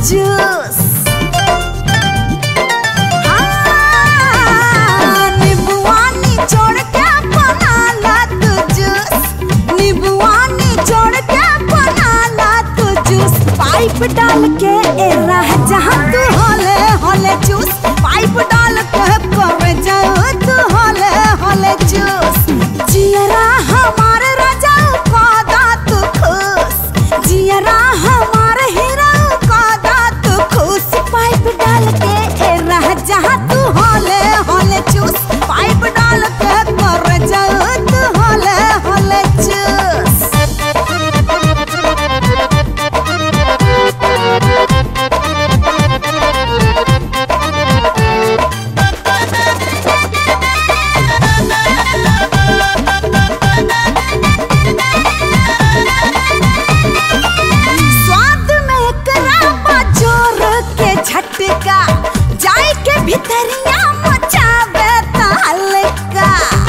Juice हाँ, नींबुआ निचोड़ के बना ला तू जूस नींबुआ निचोड़ के बना ला तू जूस पाइप डाल के ए रह जहाँ तू होले होले जूस पाइप डाल के कर जाओ तू होले होले जूस जियरा हमारे राजा का दात खुश जियरा हमारे हीरा का दात खुश पाइप डाल के ए रह जहाँ तू होले होले चूस पाइप डाल के कर जाओ तू होले होले चूस स्वाद में एकरा जोर के झटका जाय के भीतरिया मचावे तहलका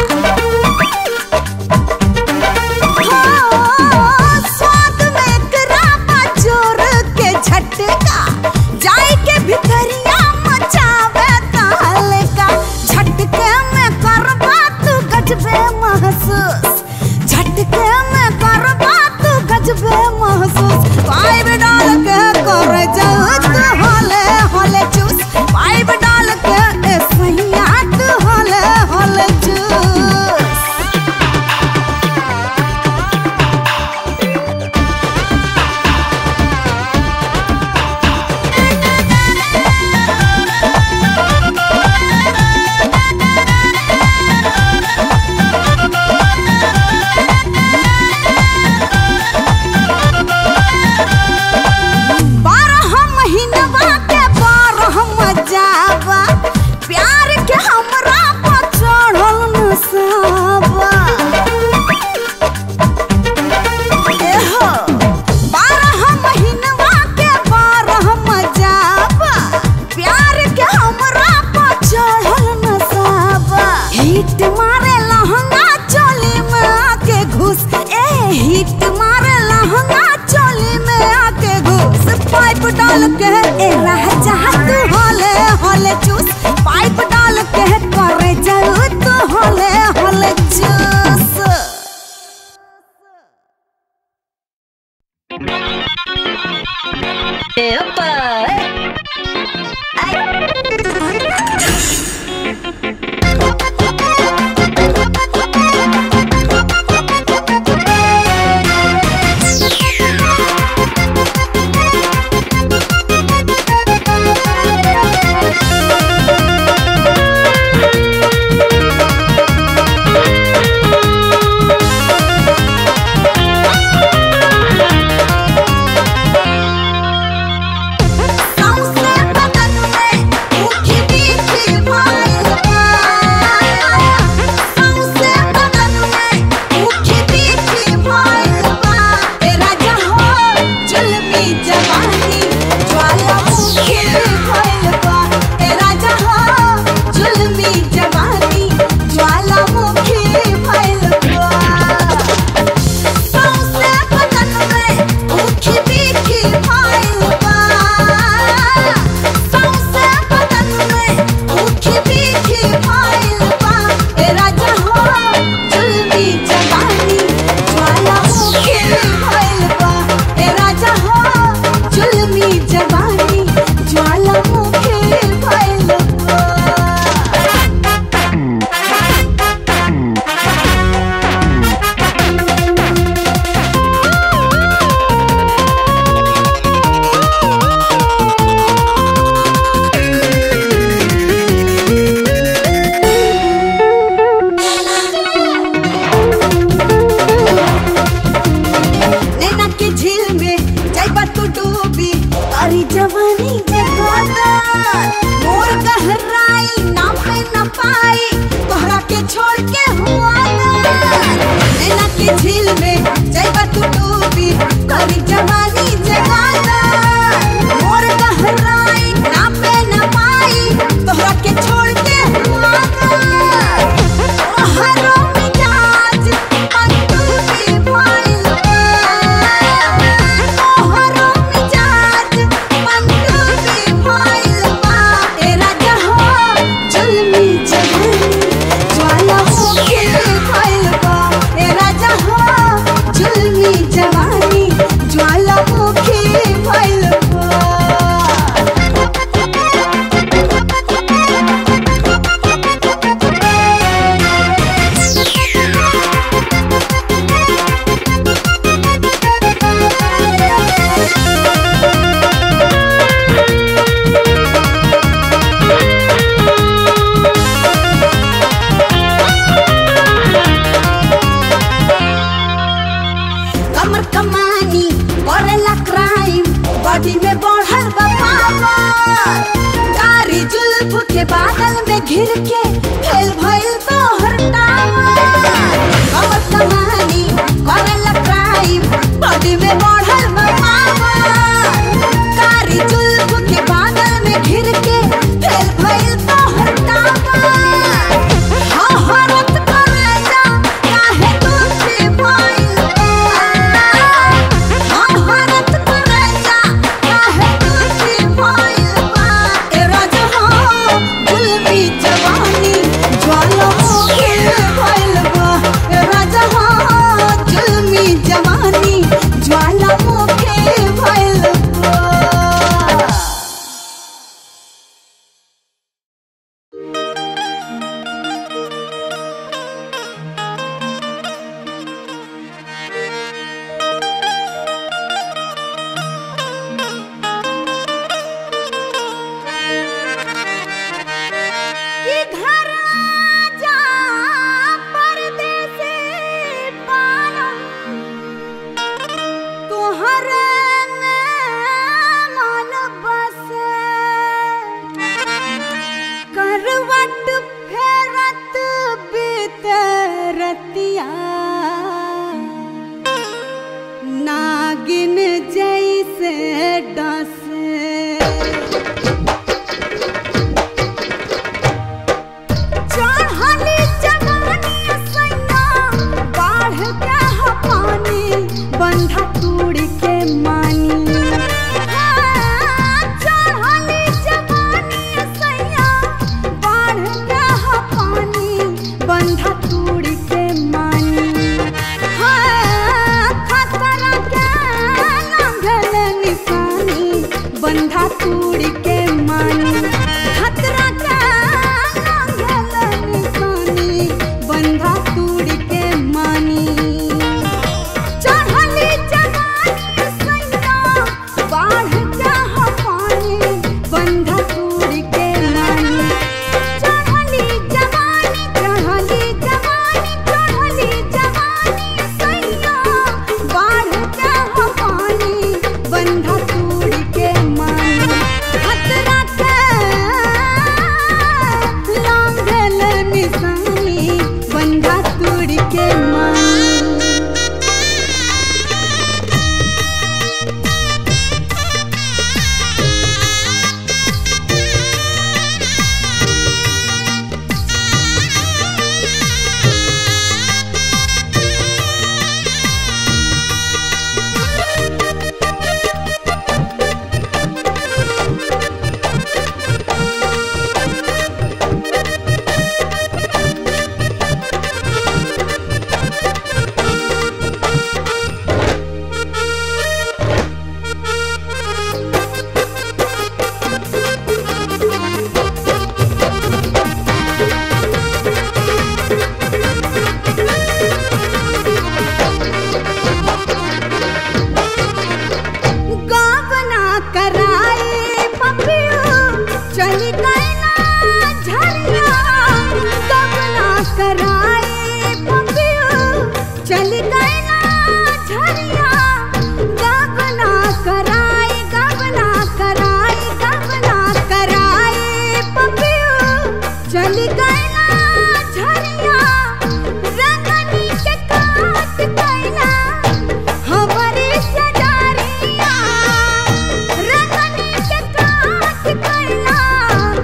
हो, स्वाद में एकरा जोर के झटका जाय के भीतरिया मचावे तहलका झटके में करबा तू गजबे महसूस झटके में करबा तू गजबे महसूस पाइप डाल के कर जाओ तू होले होले चूस पाइप डाल के ए सैया तू होले होले चूस बारह महीनवा के बारह मजावा प्यार के हमरा पर चढ़ल नसावा एहो, बारह महीनवा के बारह मजावा प्यार के हमरा पर चढ़ल नसावा हिट मारे लहंगा चोली में आके घुस ए हिट मारे लहंगा चोली में आके घुस पाइप डाल के ए रह जहाँ तू होले होले चूस पाइप डाल के करे जाऊ तू होले होले चूस सौंसे बदन में ऊखी बीखी भइल बा। सौंसे बदन में ऊखी बीखी भइल बा। ए राजा हो, जुल्मी जवानी ज्वालामुखी भइल बा। ए राजा हो, जुल्मी जवानी ज्वालामुखी भइल बा। सौंसे बदन में ऊखी बीखी भइल बा। सौंसे बदन में ऊखी बीखी भइल बा। ए राजा हो, जुल्मी जवानी ज्वालामुखी भइल बा। ए राजा हो, जुल्मी जवानी ज्वालामुखी भइल बा। नैना के झील में जाइबा तू डूबी तारी जवानी जगाता मोर गहराई ना पे न पाई तोहरा के छोड़ के हुआ नैना के झील में जाइबा तू डूबी तारी जवानी जगाता मोर गहराई ना पे न पाई तोहरा के छोड़ के हुआ हरो मिजाज पंतुली भइल बा। हरो मिजाज पंतुली जुल्फ के बादल में घिर के खेल भइल तो हरटावा कमर कमानी करेला क्राइम बॉडी में बढ़ल मामा कारी जुल्फ के बादल में घिर के खेल भइल तो हरटावा हाँ हरत करेला काहे तुझे भइल हाँ हरत करेला काहे तुझे भइल बा ए राजा हो गुलबी जवानी ज्वालामुखी भइल बा ए राजा हो जुल्मी जवानी ज्वालामुखी भइल बा कि घर जा परदेसी पालम तुहर मन बसे करवट फेरत बीत रतिया नागिन जैसे डसे चढ़ली जवानी सैया बाढ़ के ह पानी बंधा तूड़ के मानी हाँ, चढ़ली जवानी सैया बाढ़ के ह पानी बंधा तूड़ के मानी हाँ, खतरा के नांगल निशानी बंधा तूड़ के मानी खतरा के नांगल निशानी बंधा तूड़ के मानी चढ़ली जवानी सैया बाढ़ के ह पानी बंधा तूड़ के मानी चढ़ली जवानी चढ़ली जवानी चढ़ली जवानी सैया बाढ़ के ह पानी बंधा तूड़ के मानी खतरा के लांगल निशानी बंधा तूड़ के मानी गावना कराए पपियो चली गई ना झरिया गावना कराए पपियो चली गई ना झरिया गावना कराए गावना कराए गावना कराए पपियो चली गई ना झरिया रंगनी के काट कैला हमारी सजारिया रंगनी के काट कैला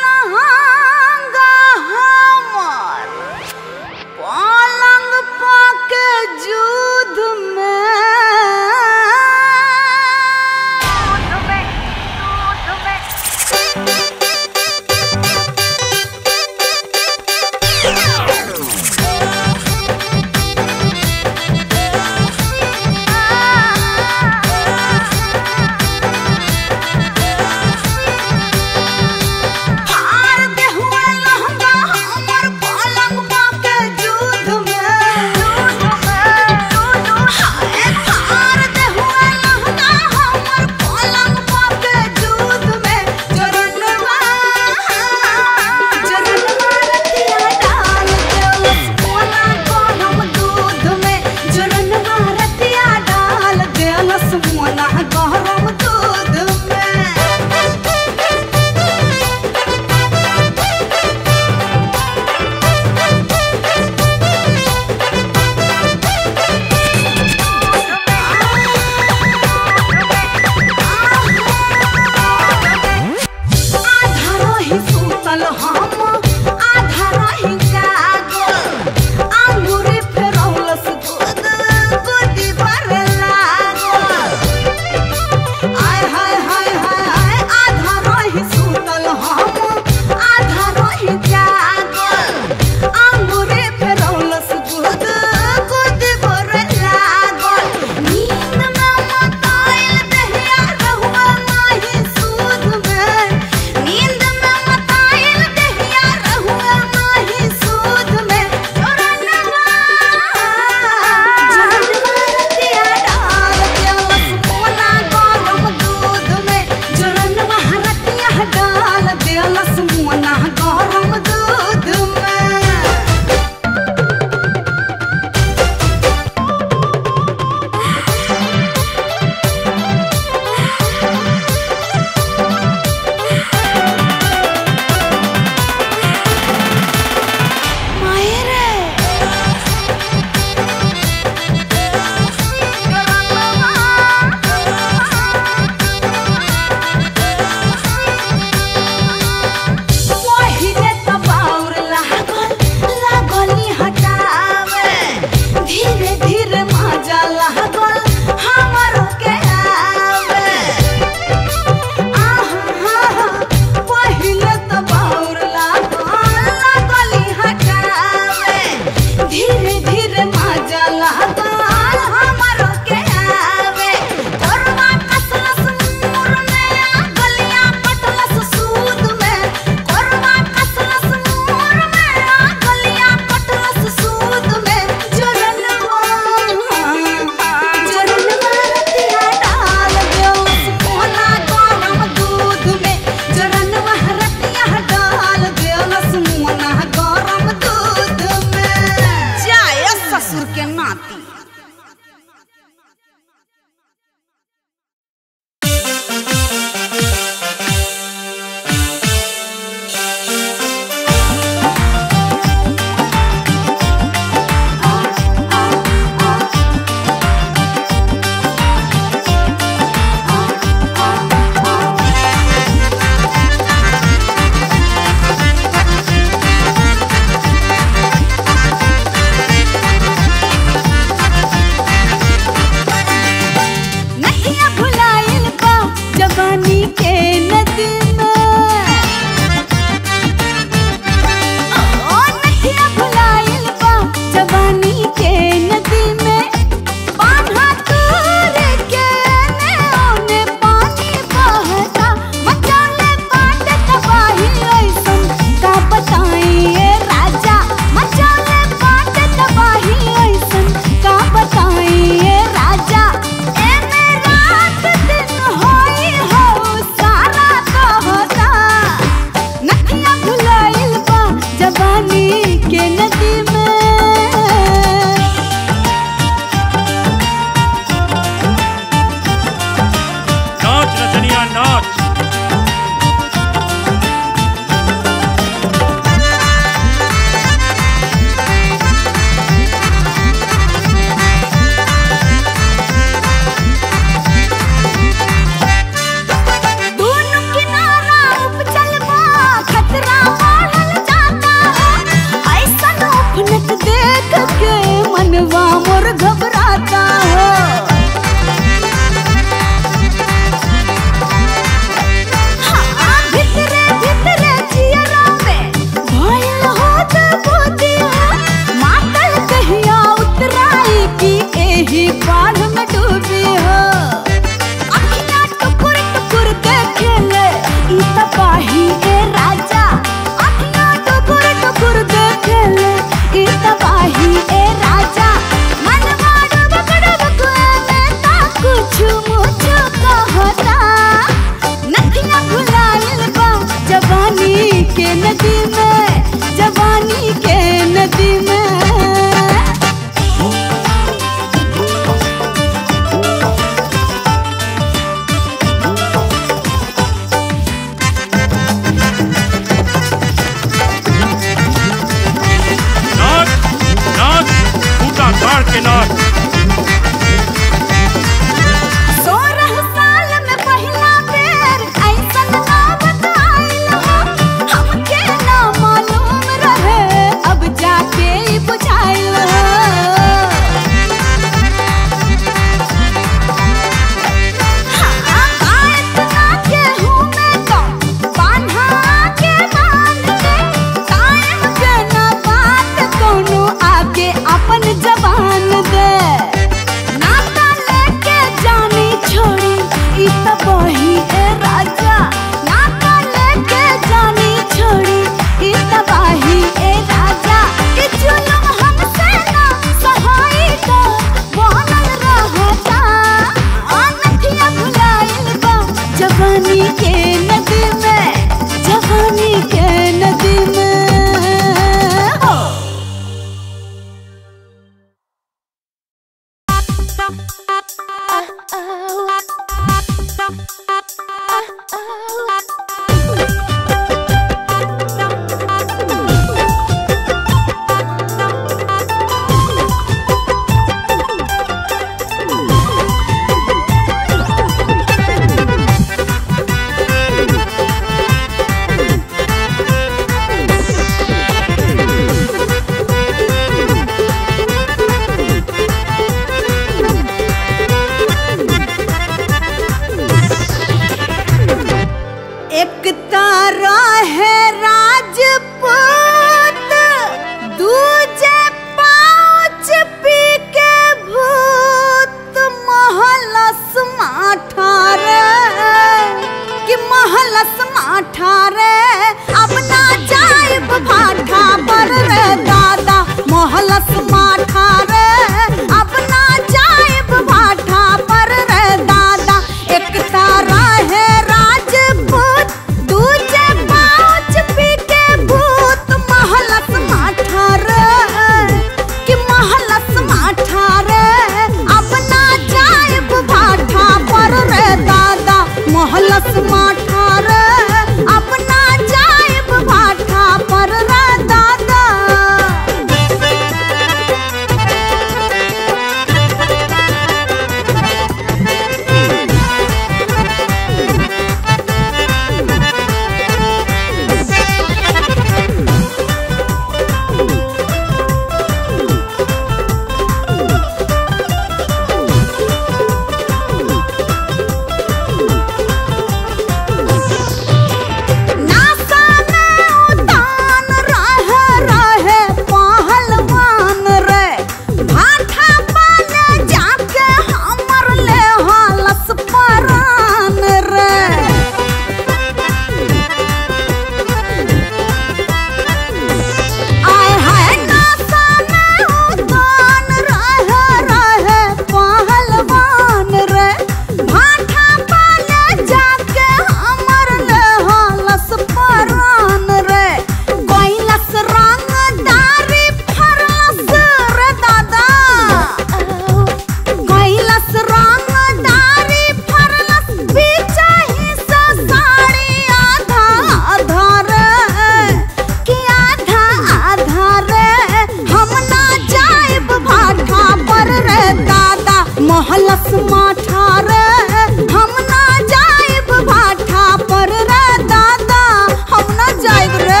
भाठा रे हम ना जाइब भाठा पर रे दादा हम ना जाइब रे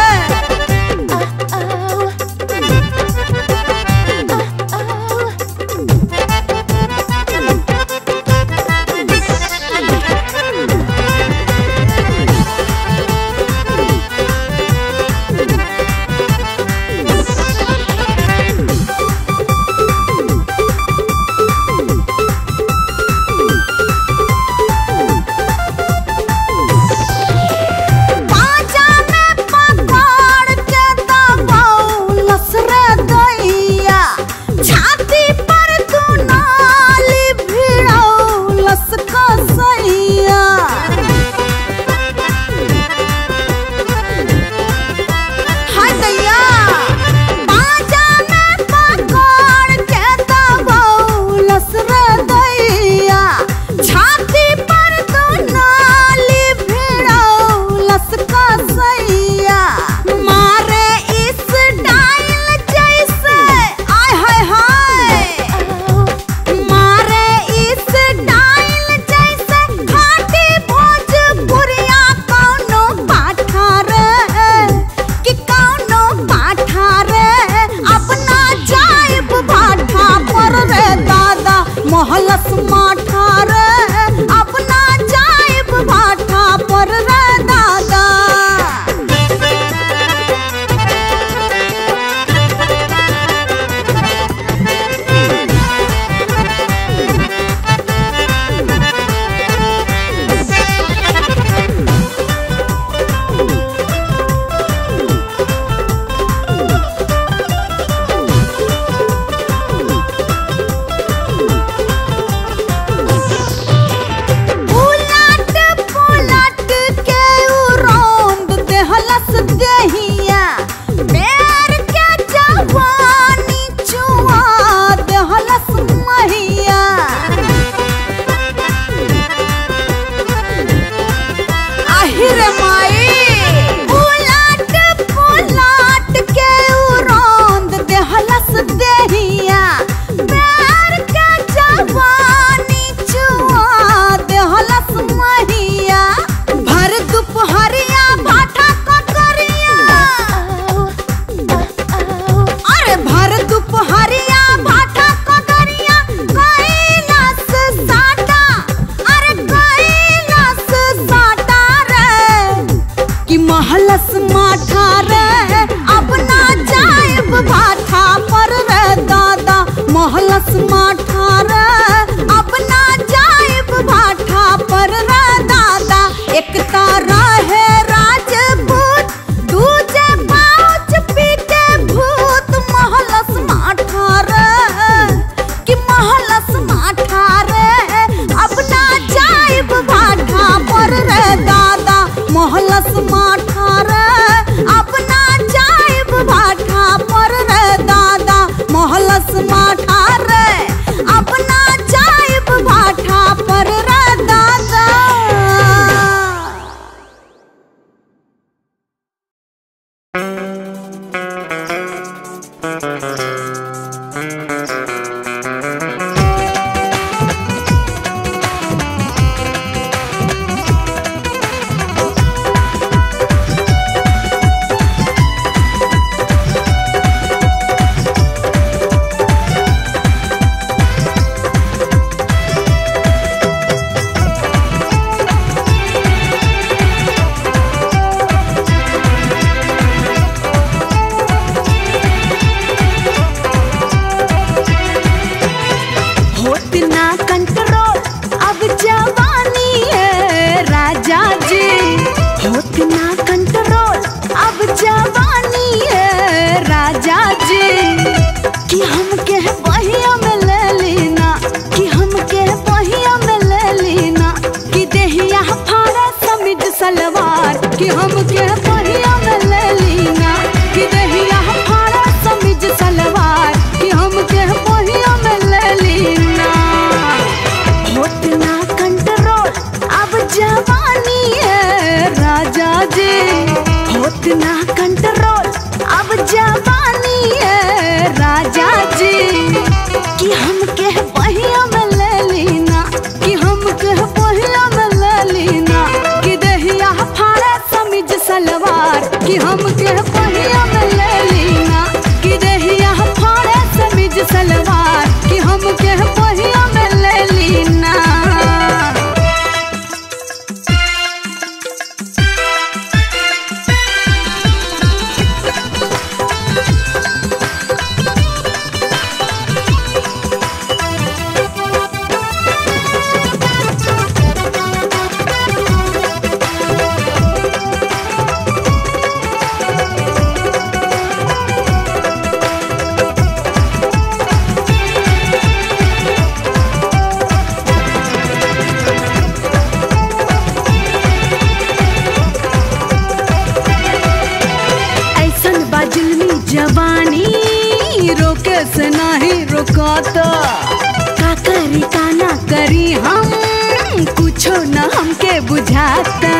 जवानी रोके से नहीं रोकाता का करी का ना करी हम कुछो न हमके बुझाता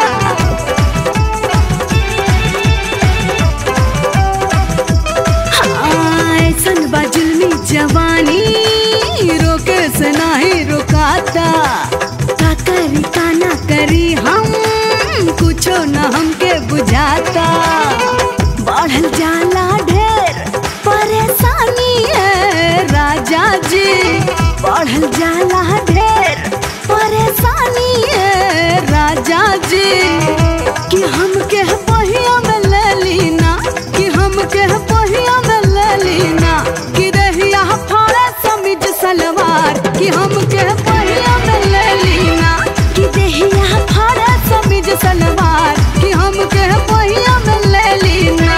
हाँ, ऐसन बा जुल्मी जवानी रोके से नहीं रोकाता का करी का ना करी हम कुछो न हमके बुझाता बढ़ल जाला ढेर परेशानी है राजा जी बढ़ल जाला ढेर परेशानी है राजा जी कि हमके पहिया में ले लीना कि हमके पहिया में ले लीना कि रहिया फाड़े समीज सलवार कि हमके पहिया में ले लीना कि देहिया फाड़े समीज सलवार कि हमके पहिया में ले लीना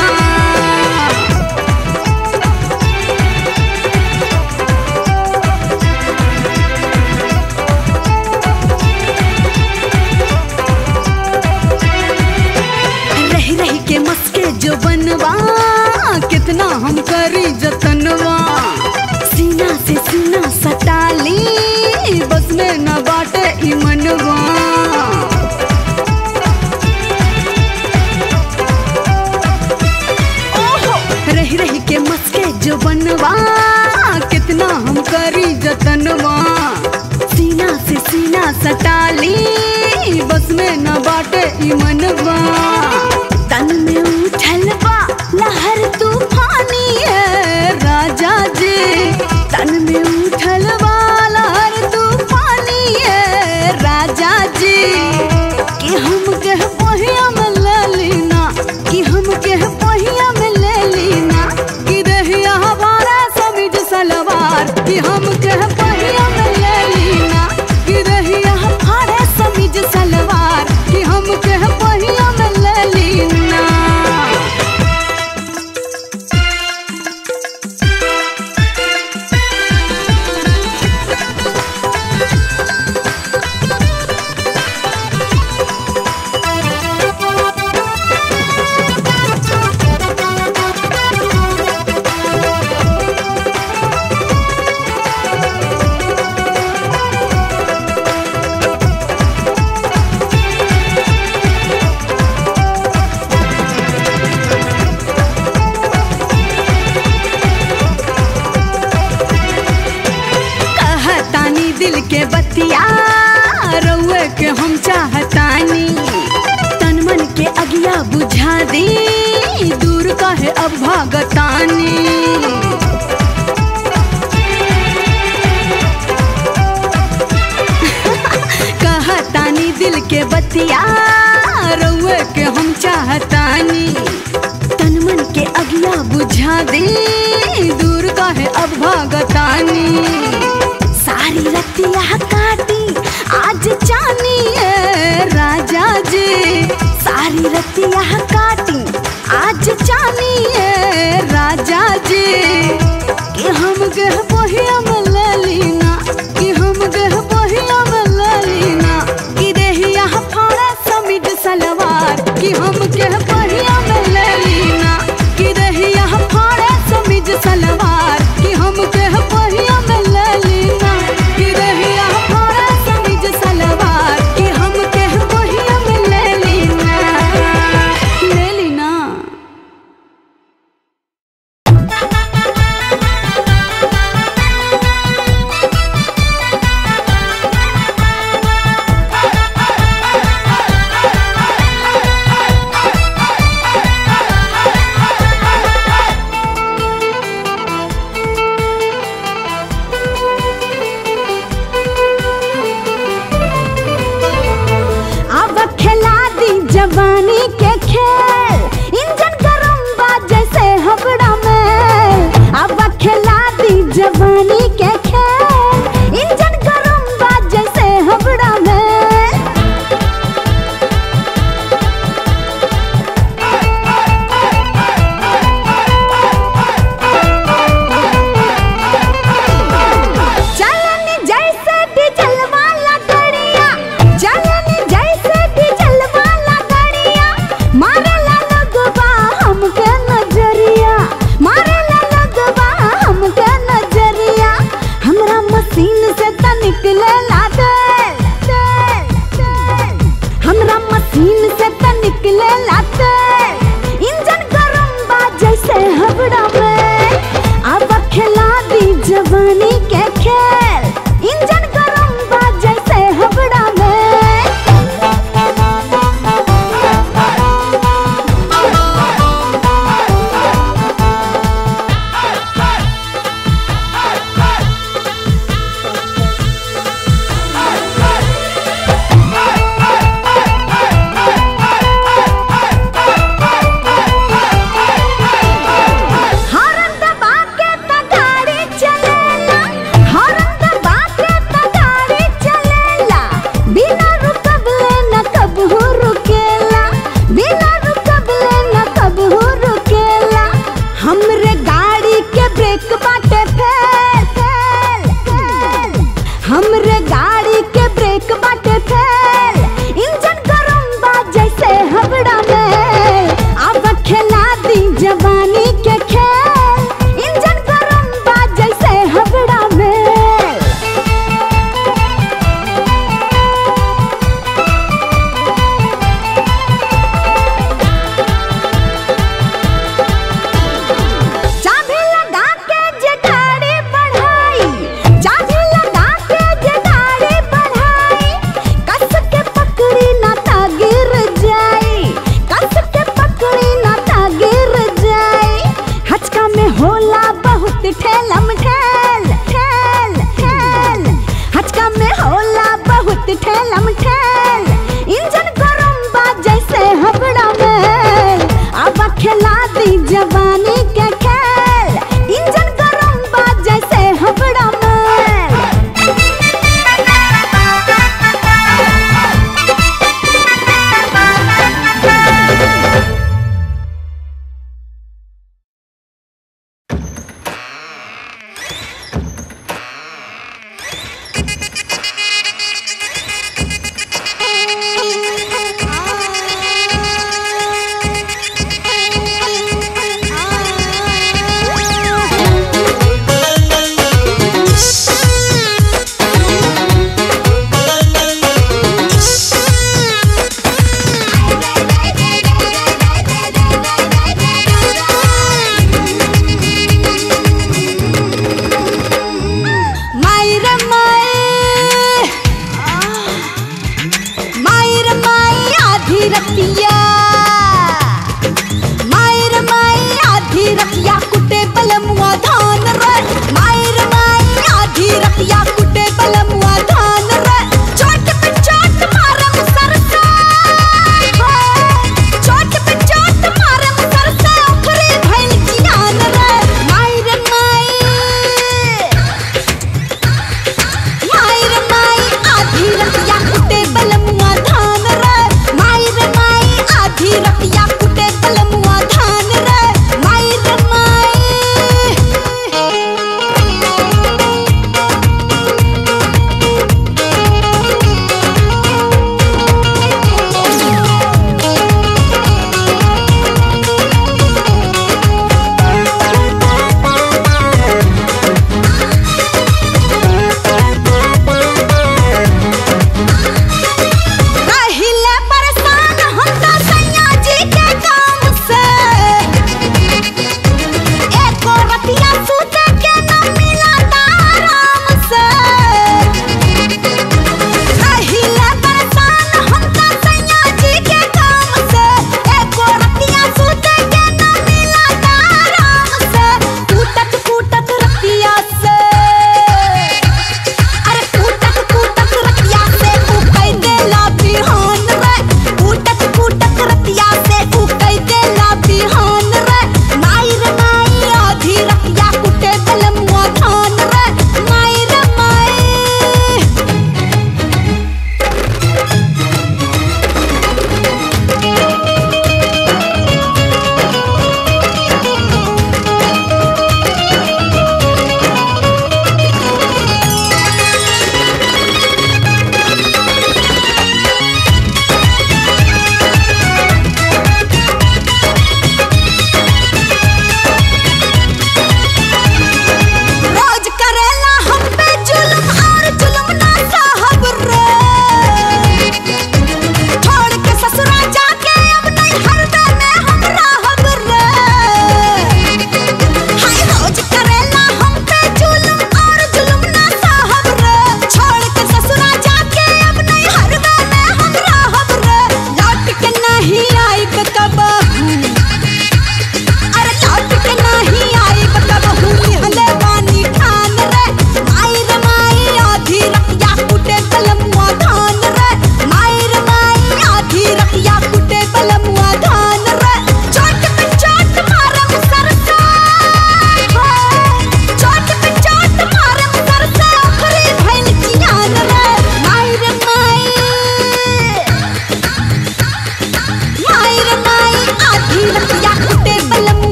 रही रही के मस्के जो बनवा कितना हम करी जतनवा सीना से सीना सटाली बस में न बाटे ई मनवा ओहो, रही रही के मस्के जो बनवा कितना हम करी जतनवा सीना से सीना सटाली बस में न बाटे ई मनवा तन में उठल बा लहर तूफानी है राजा जी तन में उठल बा लहर तूफानी है राजा जी कि हम कह पहिया में ले लीना कि हम कह पहिया में ले लीना कि रहिया हमारा समीज सलवार कि हम कह पहिया में ले लीना कि रहिया हमारे समीज सलवार कि हम कह पहिया में ले लीना कहतानी दिल के बतिया रउए के हम चाहतानी तन मन के अगिया बुझा दी दूर कहे अब भागतानी कहतानी दिल के बतिया रउए के हम चाहतानी तन मन के अगिया बुझा दी दूर कहे अब भागतानी सारी रतिया काटी आज चानी है राजा जी सारी रतिया काटी आज चानी है राजा जी कि हम गह पहिया में ले लीना कि हम गह पहिया में ले लीना कि देहिया फाड़ा समीज सलवार कि हम गह पहिया में ले लीना कि देहिया फाड़ा समीज सलवार कि हम गह पहिया में ले लीना कि देहिया फाड़ा समीज सलवार कि हम गह पहिया में ले लीना ले लीना अब खिला दी जवानी के खेल इंजन गरम बा जैसे हबड़ा में अब खिला दी जवानी